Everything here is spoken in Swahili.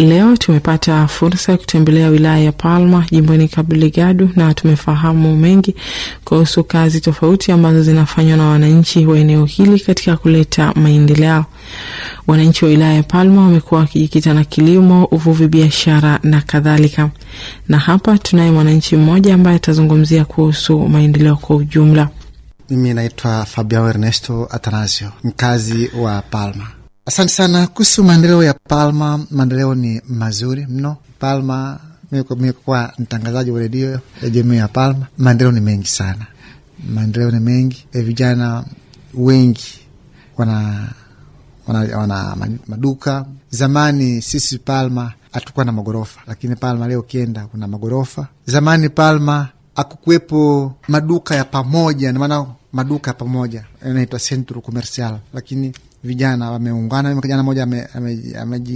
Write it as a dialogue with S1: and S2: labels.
S1: leo tumepata fursa ya kutembelea wilaya ya Palma jimboni Cabo Delgado na tumefahamu mengi kuhusu kazi tofauti ambazo zinafanywa na wananchi wa eneo hili katika kuleta maendeleo. Wananchi wa wilaya ya Palma wamekuwa wakijikita na kilimo, uvuvi, biashara na kadhalika, na hapa tunaye mwananchi mmoja ambaye atazungumzia kuhusu maendeleo kwa ujumla.
S2: Mimi naitwa Fabiao Ernesto Atanasio, mkazi wa Palma. Asante sana kuhusu maendeleo ya Palma. Maendeleo ni mazuri mno Palma. Mikuwa mtangazaji wa redio ya jamii ya Palma. Maendeleo ni mengi sana, maendeleo ni mengi. E, vijana wengi wana, wana, wana maduka. Zamani sisi Palma hatukuwa na magorofa, lakini Palma leo ukienda kuna magorofa. Zamani Palma akukuwepo maduka ya pamoja, namaana maduka ya pamoja yanaitwa centro comercial, lakini vijana wameungana. Kijana mmoja